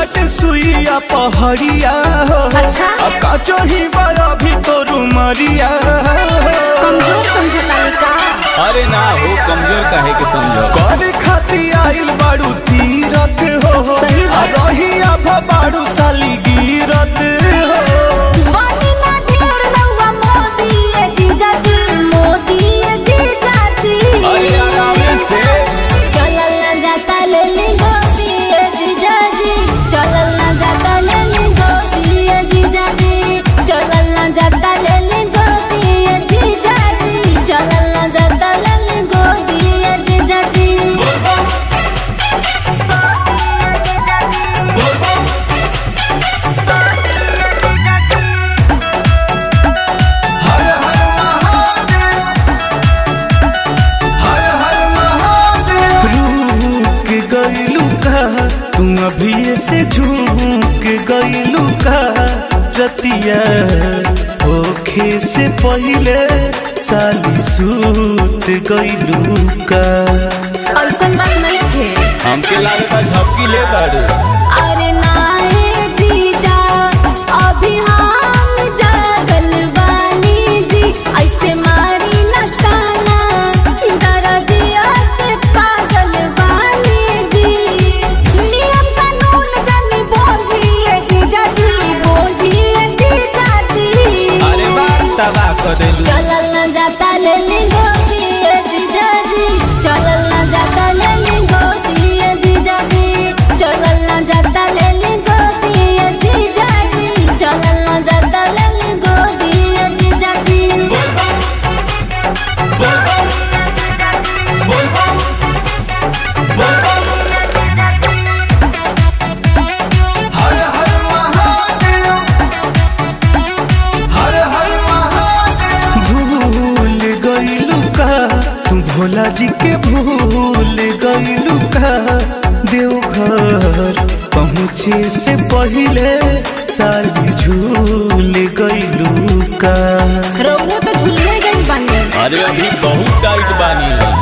बाट सुइया पहड़िया हो अच्छा। काचो ही बड़ा भी तोरू मरिया कमजोर समझतानी का अरे ना हो कमजोर काहे के समझो करे खाती आइल बाड़ू तीरथ हो सही आ बात। रहिया बाड़ू साली गिरत हो बानी ना ढेर रउआ मोदी ए जीजाजी मोदी ए जीजाजी अरे आराम से चलल ना जाता लेली गोदी ए जीजाजी चलल ना जाता लेली गोदी ए जीजाजी चलल ना जाता लेली गोदी ए जीजाजी चलल ना जाता लेली गोदी ए जीजाजी हर हर महादेव हर हर महादेव रुक गइलू का तू अभी से झूक गइलू का रतिया ओखे से पहिले साली सूत गइलू का ऐसन बात नहीं थे हमके लागता झपकी ले बाड़ू अरे नाहे जीजा अभी हम जागल बानी जी ऐसे मारी न ताना दरदिया से पागल बानी जी नियम कानून जानी बोझिए जीजा जी बोझिए जीजा जी अरे बात तबाह कर देलू चलल न जाता लेली गोदी ए जीजाजी चलल न जाता लेली गोदी ए जीजाजी चलल न जाता लेली गोदी ए जीजाजी चलल न जाता लेली गोदी ए जीजाजी हर हर महादेव हर हर महादेव भूल गइलू का तू भोला जी के भूल गइलू का देवघर पहुँचे से पहिले साली झूल गइलू का रउआ तो झुलिए गई बानी अरे अभी बहुत टाइट बानी